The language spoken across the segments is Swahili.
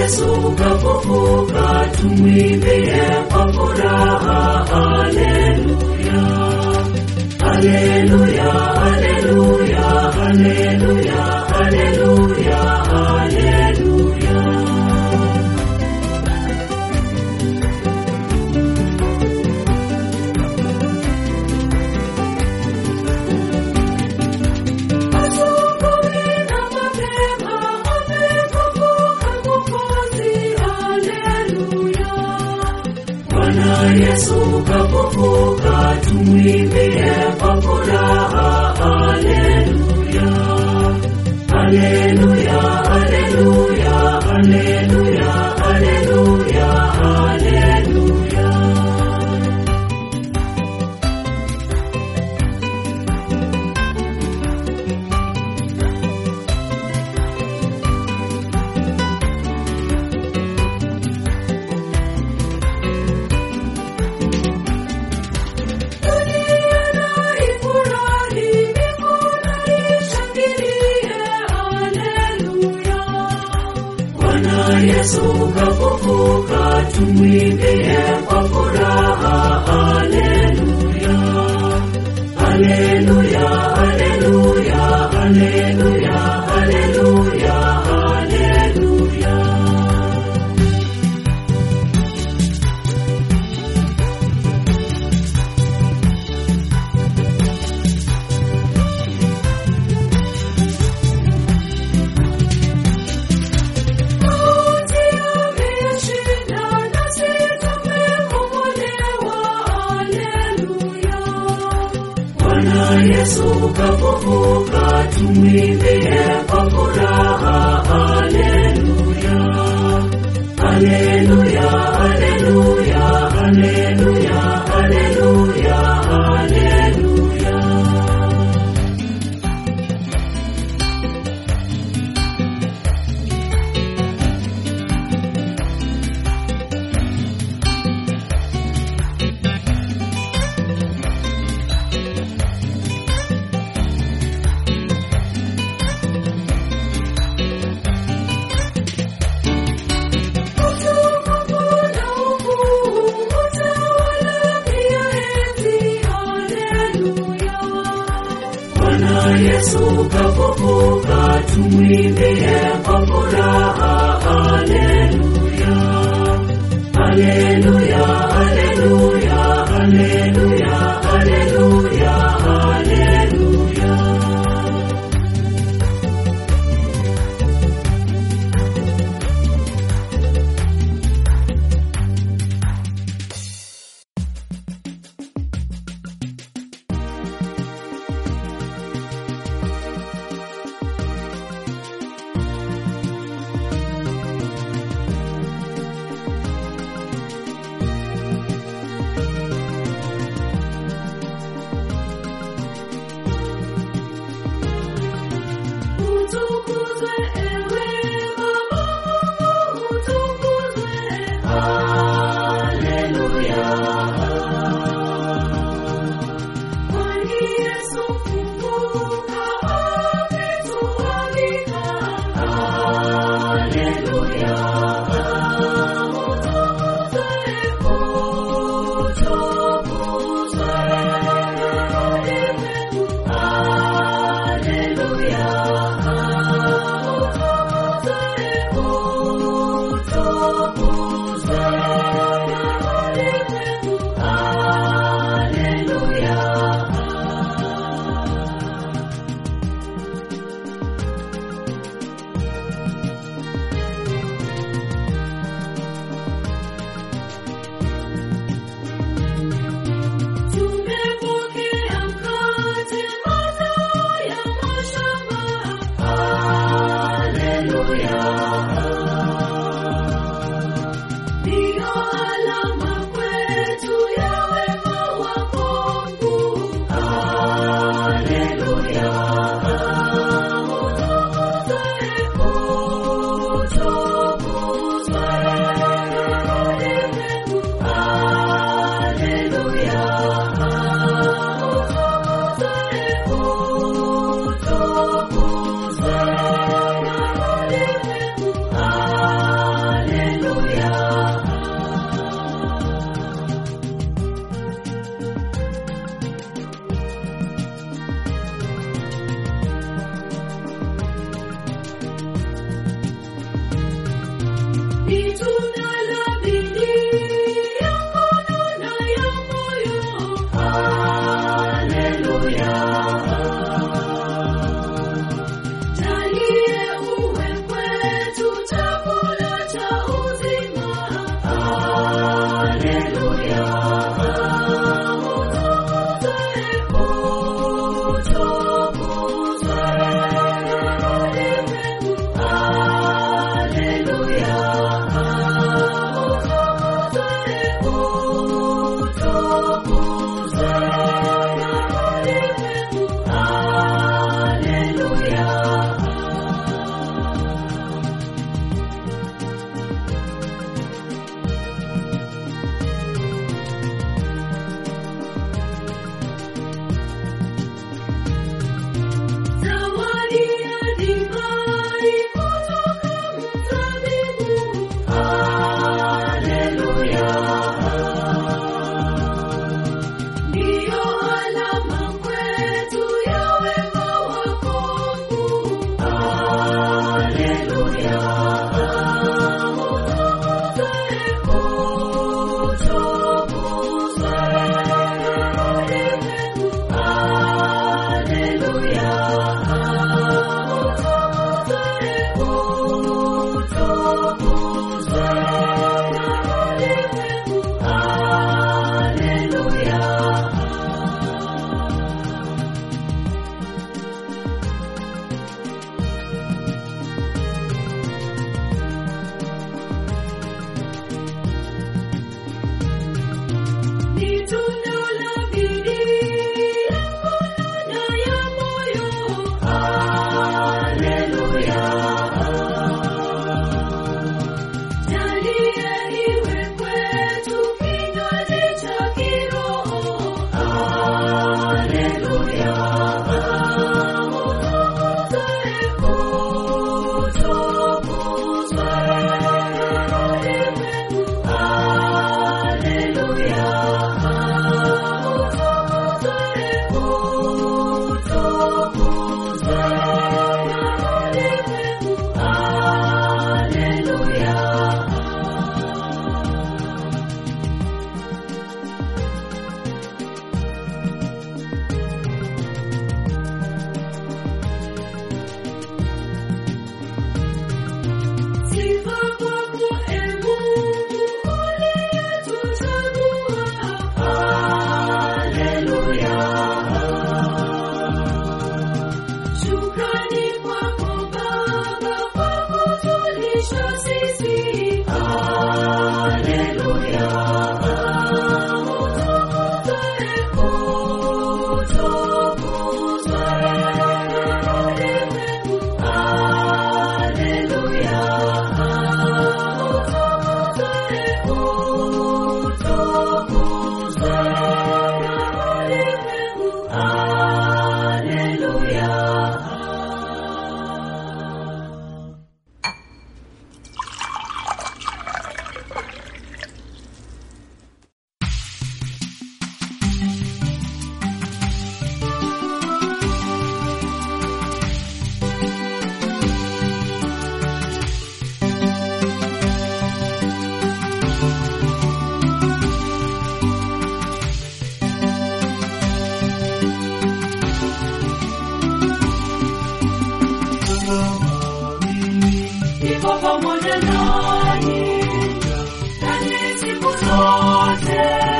Yesu kafufuka, tumwimbie kwa furaha. Haleluya, haleluya, haleluya, haleluya, haleluya, haleluya. Asubuhi na mapema amefufuka Mwokozi, haleluya. Bwana Yesu kafufuka, tumwimbie kwa furaha. Haleluya, haleluya, haleluya, haleluya, haleluya, haleluya. Dunia na ifurahi, mbinguni ishangilie, haleluya. Bwana Yesu kafufuka, tumwimbie kwa furaha. Haleluya, haleluya, haleluya, haleluya, haleluya, haleluya. Mauti ameshinda, nasi tumekombolewa. Haleluya. Bwana Yesu kafufuka, tumwimbie kwa furaha. Haleluya, haleluya, haleluya, haleluya, haleluya, haleluya. Bwana Yesu kafufuka, tumwimbie kwa furaha. Haleluya, haleluya, haleluya, haleluya, haleluya, haleluya. Zawadi ya divai kutoka mzabibu. Ndiyo alama kwetu ya wema wako Mungu. Ni tunda la bidii yako na ya moyo. Jalia iwe kwetu kinywaji cha kiroho. Sifa kwako, e Mungu, uliyetuchagua. Shukrani kwako Baba kwa kutulisha sisi. Iko pamoja nanyi nanyi siku zote.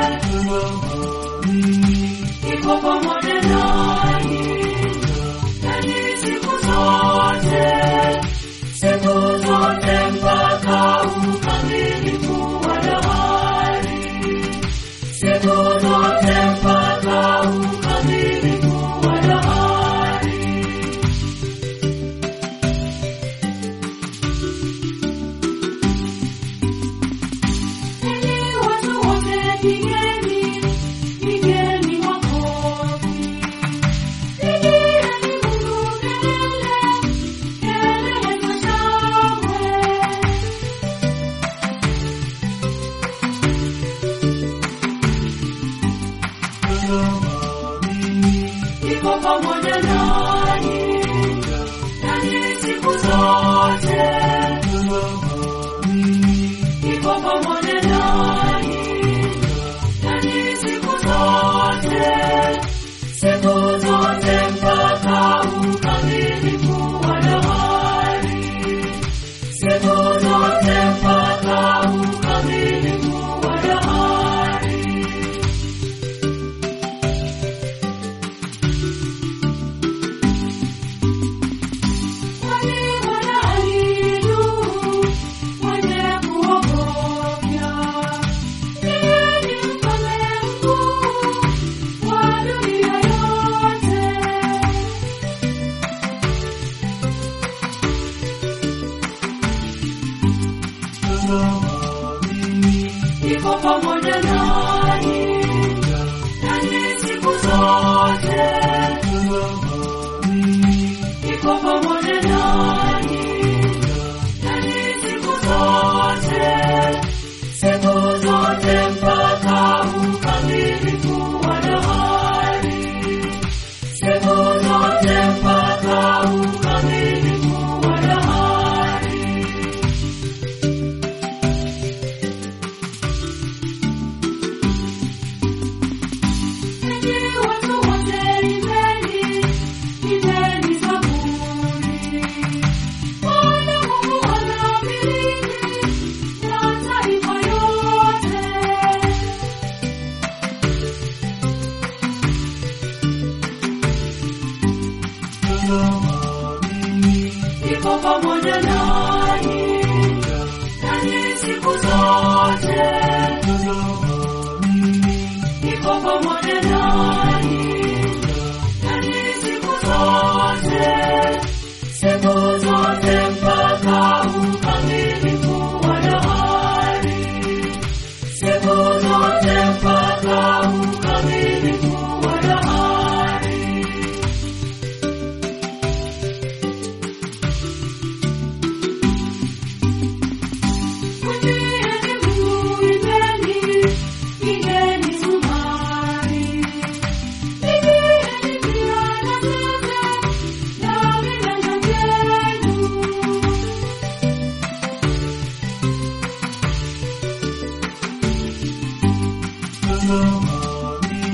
Iko pamoja nanyi nanyi siku zote, siku zote mpaka ukamilifu wa dahari, siku zote mpaka ukamilifu wa dahari. Enyi watu wote pigeni, pigeni makofi. Pigieni Mungu kelele, kelele za shangwe. Iko pamoja nanyi, nanyi siku zote. Iko pamoja nanyi, nanyi siku zote, siku zote mpaka ukamilifu wa dahari, siku zote mpaka ukamilifu wa dahari. iko pamoja nanyi, nanyi siku zote, iko pamoja nanyi, nanyi siku zote, siku zote mpaka ukamilifu wa dahari, siku zote mpaka ukamilifu wa dahari. Enyi watu wote imbeni, imbeni zaburi. Bwana Mungu anamiliki mataifa yote. Iko pamoja nanyi, nanyi siku zote. Iko pamoja nanyi, nanyi siku zote. Siku zote mpaka ukamilifu wa dahari. Siku zote mpaka ukamilifu wa dahari. Mwimbieni Mungu, imbeni, pigeni zumari. Pigieni pia na zeze, na viganja vyenu.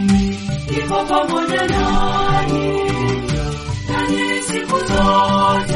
Iko pamoja nanyi, nanyi siku zote.